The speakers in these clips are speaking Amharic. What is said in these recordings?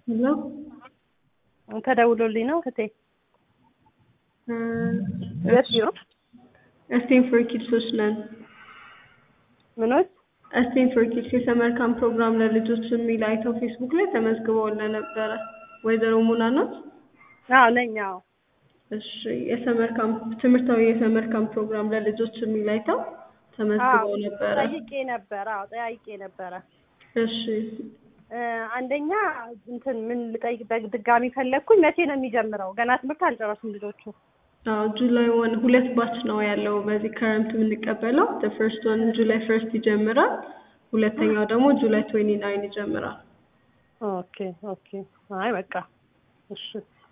ሄሎ ተደውሎልኝ ነው እህቴ። የት ቢሮ? እስቴን ፎር ኪድሶች ነን። ምኖች? እስቴን ፎር ኪድስ የሰመር ካምፕ ፕሮግራም ለልጆች የሚል አይተው ፌስቡክ ላይ ተመዝግበውልን ነበረ። ወይዘሮ ሙና ናት? አዎ ነኝ። አዎ እሺ የሰመር ካምፕ ትምህርታዊ የሰመር ካምፕ ፕሮግራም ለልጆች የሚል አይተው ተመዝግበው ነበረ። ጠይቄ ነበረ። አዎ ጠያይቄ ነበረ። እሺ እ አንደኛ እንትን ምን ልጠይቅ በድጋሚ ፈለግኩኝ። መቼ ነው የሚጀምረው? ገና ትምህርት አልጨረሱም ልጆቹ። አዎ ጁላይ ወን ሁለት ባች ነው ያለው በዚህ ከረምት የምንቀበለው። ፈርስት ወን ጁላይ ፈርስት ይጀምራል። ሁለተኛው ደግሞ ጁላይ ትዌንቲ ናይን ይጀምራል። ኦኬ ኦኬ። አይ በቃ እሺ።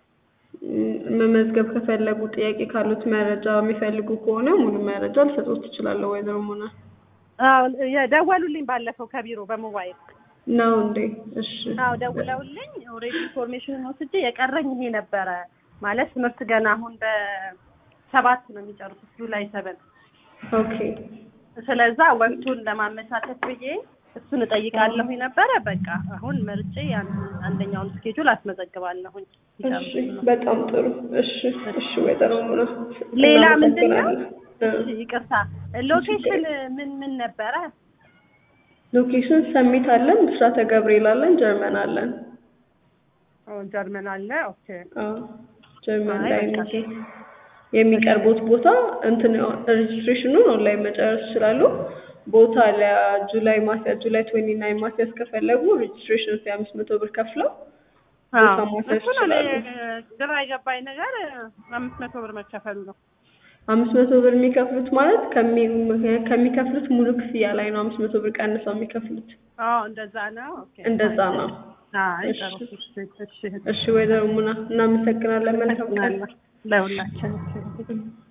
ም- መመዝገብ ከፈለጉ ጥያቄ ካሉት መረጃ የሚፈልጉ ከሆነ ሙሉ መረጃ ልሰጦት ትችላለሁ። ወይዘሮ ሙና አዎ የደወሉልኝ ባለፈው ከቢሮ በሞባይል ነው እንዴ? እሺ አዎ ደውለውልኝ ኦልሬዲ ኢንፎርሜሽን ወስጄ የቀረኝ ይሄ ነበረ ማለት ትምህርት ገና አሁን በሰባት ነው የሚጨርሱት ጁላይ ሰቨን ኦኬ ስለዛ ወቅቱን ለማመቻቸት ብዬ እሱን እጠይቃለሁ ነበረ። በቃ አሁን መርጬ ያን አንደኛውን ስኬጁል አስመዘግባለሁኝ። እሺ በጣም ጥሩ። እሺ እሺ ወይዘሮ ሙና ሌላ ምንድን ነው? እናመሰግናለን። እ ይቅርታ ሎኬሽን ምን ምን ነበረ? ሎኬሽን ሰሚት አለን፣ ብስራተ ገብርኤል አለን፣ ጀርመን አለን። ጀርመን አለ። ኦኬ አዎ ጀርመን አይ ላይ በቃ የሚገኝ የሚቀርቡት ቦታ እንትን ሬጅስትሬሽኑን ኦንላይን መጨረስ ይችላሉ። ቦታ ለጁላይ ማስያ ጁላይ ትዌንቲ ናይን ማስያዝ ከፈለጉ ሬጅስትሬሽን ፊ አምስት መቶ ብር ከፍለው ቦታ ማስያዝ እሱ ነው እኔ ይችላሉ። ግራ የገባኝ ነገር አምስት መቶ ብር መከፈሉ ነው። አምስት መቶ ብር የሚከፍሉት ማለት ከሚ- ከሚከፍሉት ሙሉ ክፍያ ላይ ነው አምስት መቶ ብር ቀንሰው የሚከፍሉት። አዎ እንደዛ ነው። ኦኬ እንደዛ ነው። አይ እሺ። ጥሩ። እሺ እሺ እሺ ወይዘሮ ሙና እናመሰግናለን። መልካም ቀን። ለሁላችን